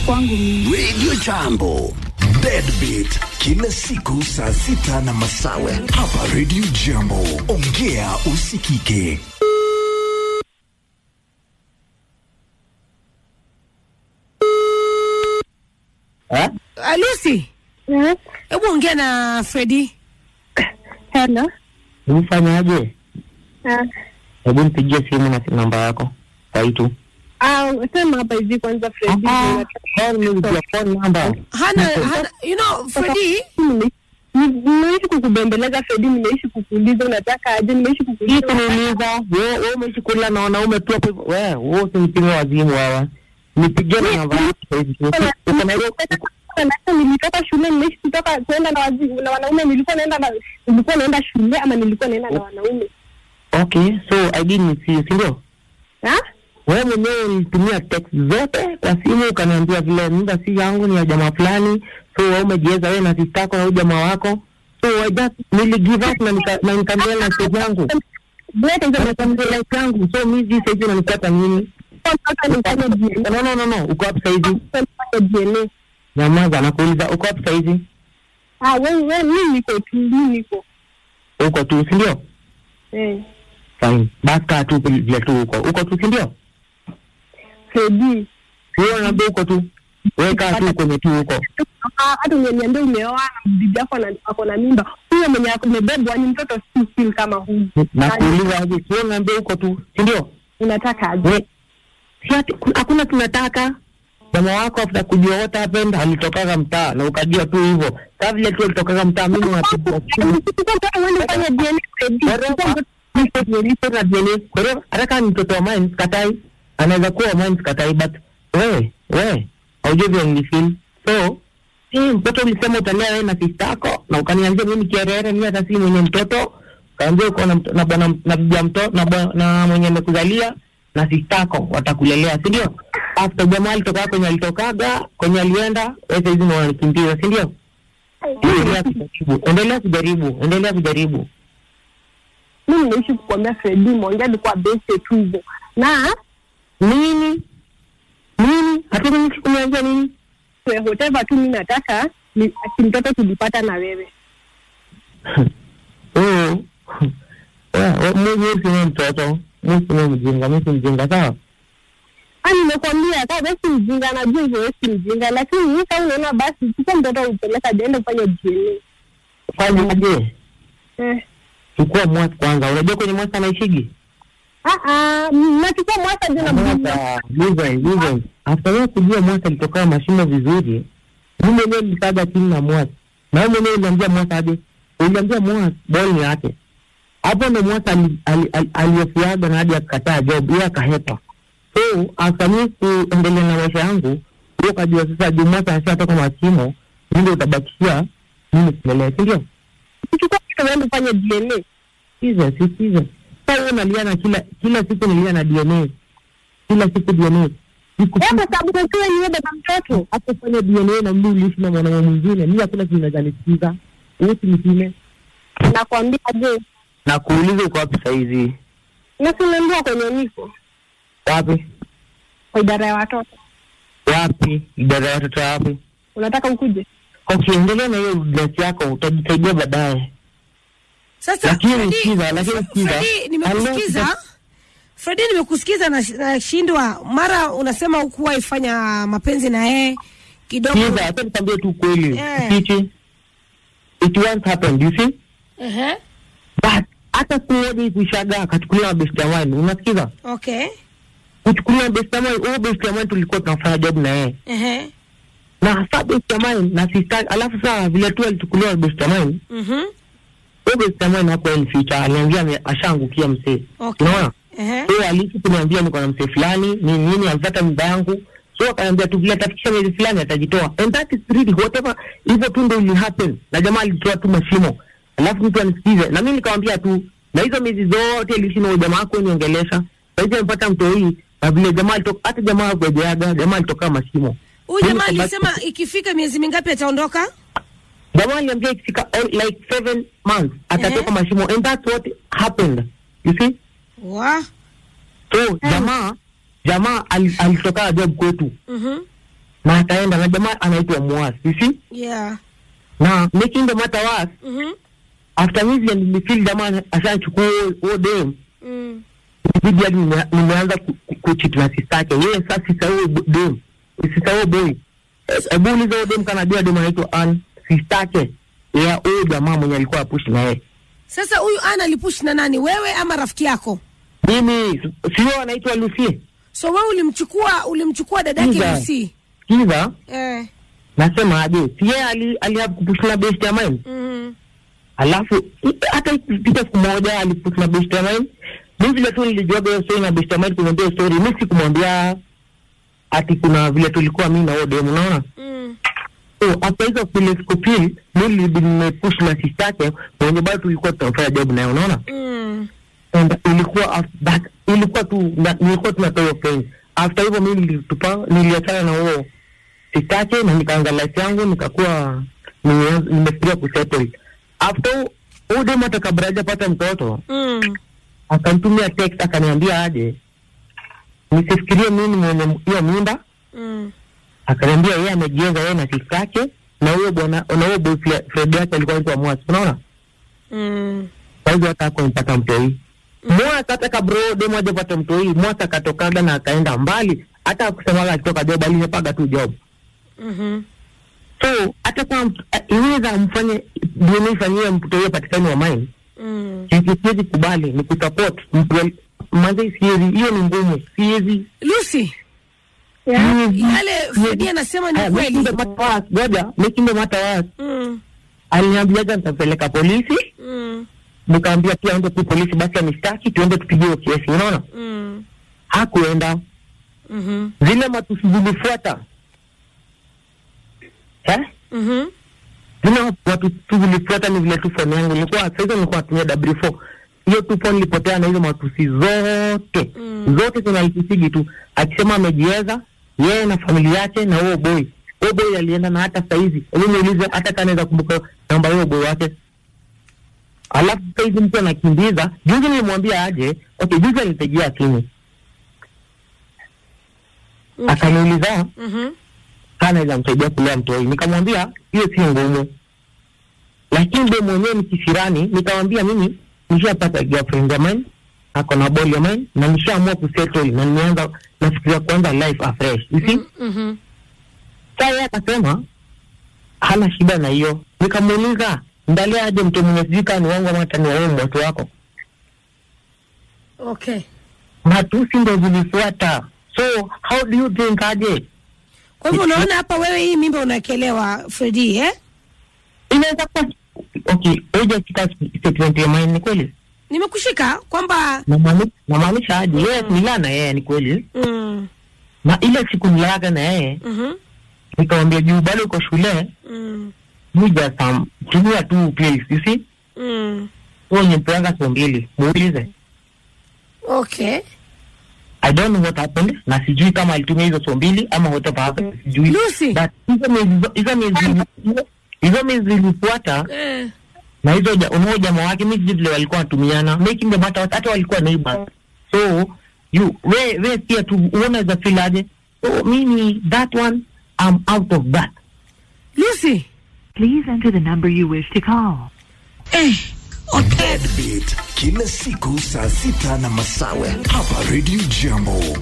kwangu mimi. Radio Jambo. Deadbeat kila siku saa sita na masawe hapa Radio Jambo. Ongea usikike. Eh? Uh, Lucy, Yes. hebu ongea na Fredi. Hello. Umfanyaje? Ah, Hebu nipigie simu na namba yako sai tu. ah, sema hapa hivi kwanza Fredi. Call me with your phone number. Hana, hana, you know, Fredi, Nime- Nimeishi kukubembeleza Fredi, nimeishi kukuuliza unataka aje, nimeishi Hii kukuuliza kuniuliza wewe wewe umeishi kula na wanaume tu hapo hivyo. Wewe wewe usinipige wazimu wewe. Nipigie na namba yako sasa hivi. Uko na hiyo Sasa nilitoka shule, nimeishi kutoka kuenda na wazi, na wanaume. Nilikuwa naenda na nilikuwa naenda shule ama nilikuwa naenda na wanaume Okay, so I didn't see you, si ndio? ha? Wewe mwenyewe ulitumia text zote kwa simu ukaniambia vile mimba si yangu ni ya jamaa fulani, so wewe umejiweza wewe na sister yako na huyu jamaa wako. So I just nili give up na nika na nikamwambia na stage yangu. Leta hizo Nikamwambia life yangu. So mimi hivi sasa hivi unanifuata nini? sasa nifanye DNA. No no no no, uko wapi sasa hivi? Sasa nifanye DNA. Nyamaza nakuuliza uko wapi sasa hivi? Ah, wewe wewe, mimi niko tu, mimi niko Uko tu, si ndio? eh, Fine. Basi kaa tu vile tu uko. Uko tu, si ndio? Fredi. Wewe unaambia uko tu. Wewe kaa tu kwenye tu uko. Ah, hata uniambia umeoa na bibi yako ana- ako na mimba, huyo mwenye ako- amebebwa ni mtoto si feel kama huyu. Nakuuliza aje? Wewe unaambia uko tu, si ndio? Unataka aje? We, si ati- ku- hakuna tunataka jamaa wako after kujua what happened alitokaga mtaa na ukajua tu hivyo saa vile tu alitokaga mtaa mimi napiga simu Chukua mtoto uende ufanye DNA Fredi. Chukua mtoto- Nilipo na DNA. Kwa hiyo hata kama ni mtoto wa mine sikatai anaweza kuwa wa mine sikatai but wewe wewe haujui vile nilifeel so si mtoto ulisema utalea wewe na sister yako na ukaniambia mimi kierere mimi hata si mwenye mtoto kaambia uko na mto- na bwana na bibi ya mtoto na, bwa- na mwenye amekuzalia na sister yako watakulelea si ndio after jamaa alitoka kwenye alitokaga kwenye alienda wewe sasa hivi unanikimbiza si ndio endelea kujaribu endelea kujaribu endelea kujaribu Mimi nimeishi kukwambia Fredi, mwongea alikuwa beste tu hivyo. Na nini nini hatuna mtu kuniambia nini eh, whatever tu mimi nataka ni ati mtoto tulipata na wewe. Oh. Yeah, mimi sina mtoto mimi sina mjinga mimi si mjinga sawa Ah, nimekwambia kama wewe si mjinga, najua hivyo wewe si mjinga, lakini mimi kama unaona basi chukua mtoto upeleka aende kufanya DNA. fanyaje Eh. chukua mwasi kwanza unajua kwenye mwasi anaishigi Ah ah, nachukua mwaka ndio na Mwasa, listen, listen. after wewe kujua mwasi alitokaa mashimo vizuri mimi mwenyewe nilikaga chini na mwasi na wewe mwenyewe uliambia mwasi aje uliambia mwasi ball ni yake hapo ndo mwasi ali- ali- ali- aliyofiaga na hadi akakataa job yeye akahepa so after mimi kuendelea na maisha yangu wewe ukajua sasa juu mwasi ashatoka mashimo mimi ndio utabakishia mimi kuendelea si ndio chukua mtoto uende kufanya DNA. sikiza sikiza sasa wewe unalia na kila kila siku nilia na DNA kila siku DNA siku Eh, kwa sababu wewe ni baba mtoto. hapo fanya DNA na mimi uliishi na mwanaume mwingine mimi hakuna kitu naweza nisikiza wewe si mtime Nakwambia je, na kuuliza uko wapi saizi na si unaambiwa kwenye niko wapi kwa idara ya watoto. wapi idara ya watoto wapi Unataka ukuje? okay endelea na hiyo business yako utajisaidia baadaye sasa Lakini Fredi, sikiza, lakini sikiza. Fredi, nimekusikiza Fredi, nimekusikiza na nashindwa. Mara unasema hukuwa ifanya mapenzi na yeye kidogo. sikiza hata nikwambie tu kweli Eh. kichi it once happened you see Ehe, but hata siku moja hii kuishaga akachukuliwa na best ya wine unasikiza okay. kuchukuliwa na best ya wine huyo best ya wine tulikuwa tunafanya job na yeye Ehe, na sa best ya wine na sister alafu saa vile tu alichukuliwa na best ya wine mhm, huyo best ya wine hapo alificha aliambia ame- ashaangukia msee okay. unaona Ehe, so aliishi kuniambia niko na msee fulani nini nini alipata mimba yangu so akaniambia tu vile atafikisha miezi fulani atajitoa and that is really whatever hivyo tu ndo ili happen na jamaa alitoa tu mashimo alafu mtu anisikize na mimi nikamwambia tu na hizo miezi zote iliishi na huyo jamaa wako niongelesha saizi amepata mtoi na vile jamaa alitoka hata jamaa akuejeaga jamaa alitoka mashimo huyu Mimi jamaa kabaki- alisema ikifika miezi mingapi ataondoka? jamaa aliambia ikifika eh, like seven months atatoka Ehe. mashimo and that's what happened you see Wa, so jamaa jamaa al- alitoka job kwetu mhm, na akaenda na jamaa anaitwa Muas you see Yeah. na making the matter worse Mhm. after mimi nilifeel jamaa ashachukua huo- huo dem Mm. ibidi hadi nime- nimeanza ku- ku- kuchit na sistake yeye sasa sisa huo bo- dem sisa huo boy Eh, hebu uliza huo dem kanajua dem anaitwa Ann sistake ya huyo jamaa mwenye alikuwa apushi na yeye Sasa huyu ana alipush na nani, wewe ama rafiki yako? mimi sio anaitwa Lucie So wewe ulimchukua ulimchukua dadake Sikiza. Lucy. kiza Eh. nasema aje si yeye ali alihapu kupush na best ya mine Mhm. alafu i- hata ikipita siku moja alipush na best ya mine mi vile tu nilijuaga hiyo story na best ya mine kuniambia hiyo story mi sikumwambia ati kuna vile tulikuwa mi na huyo dem unaona Mm. so after hizo vile siku pili mi nilibidi nimepush na sistake mwenye bado tulikuwa tunafanya job naye unaona Mm. and ilikuwa after that ilikuwa tu na, nilikuwa tunatoa hiyo friends after hivyo mi nilitupa niliachana na huo sitake na nikaanza life yangu nikakuwa nimeanza- nimefikiria kusettle after huyu dem hata kabla hajapata mtoto Mm. akanitumia text akaniambia aje nisifikirie mimi mwenye hiyo mimba Mm. akaniambia yeye amejienga yeye na sisi yake na huyo bwana na huyo boyfriend yake alikuwa anaitwa Mwasi unaona Mm. kwa hivyo hata akumpata mtoi Mwasa hata kabro demo hajapata mtoi Mwasa akatokaga na akaenda mbali hata akusemaga akitoka job alisepaga tu job Mhm. so hata kama mtu- eh, inaweza mfanye DNA ifanyie mtoto huyo patikani wa mine Mm. sisi siwezi kubali ni kusupport mtu al- manze siwezi hiyo ni ngumu siwezi Lucy, Yeah. yale Fredi anasema ni Aya, making kweli. the matter worse, ngoja making the matter worse Mm. aliniambiaga nitapeleka polisi Mm. nikaambia pia ende tu polisi basi anishtaki tuende tupigiwe kesi unaona Mm. hakuenda Mhm. zile matusi zilifuata eh? Mhm. zile matusi zilifuata ni vile tu phone yangu ilikuwa saizo nilikuwa natumia w4 hiyo tu phone ilipotea na hizo matusi zote Mm. zote zinaitusigi tu akisema amejiweza yeye na familia yake na huo boy huo boy alienda na hata saizi hebu niulize hata kanaweza kumbuka namba ya huo boy wake alafu saizi mtu anakimbiza juzi nilimwambia aje okay juzi alinipigia simu Okay. akaniuliza Mhm. anaweza msaidia kulea mtoi nikamwambia hiyo si ngumu lakini be mwenyewe ni kisirani nikamwambia mimi nishapata girlfriend ya mine ako na ball ya mine na nishaamua kusettle na nimeanza nafikiria kuanza life afresh you see Mhm. saa yeye akasema hana shida na hiyo nikamuuliza ndalia aje mtu mwenye sijui kaa ni wangu ama hata ni waumu watu wako Okay. matusi ndo zilifuata so how do you think aje Kwa hivyo unaona hapa wewe hii mimba unawekelewa Fredi eh? inaweza kuwa okay hoja kita statement ya mine ni kweli Nimekushika kwamba Namaanisha- namaanisha aje yeye nilaa na yeye ni kweli mm. na ile siku nilaaga na yeye Mhm. nikamwambia juu bado uko shule Mm. muja sam tumia tu please you see Mm. huo nyempeanga so mbili muulize Okay. I don't know what happened na sijui kama alitumia hizo so mbili ama whatever happened sijui Lucy. but hizo miezi hizo miezi hizo miezi zilifuata Eh. na hizo ja- unao jamaa wake mi sijui vile walikuwa wanatumiana making the matter worse, hata walikuwa neighbors so you we we pia tu unaweza feel aje so mimi that one I'm out of that Lucy. Please enter the number you wish to call. Eh. Okay. Deadbeat kila siku saa sita na masawe hapa Radio Jambo.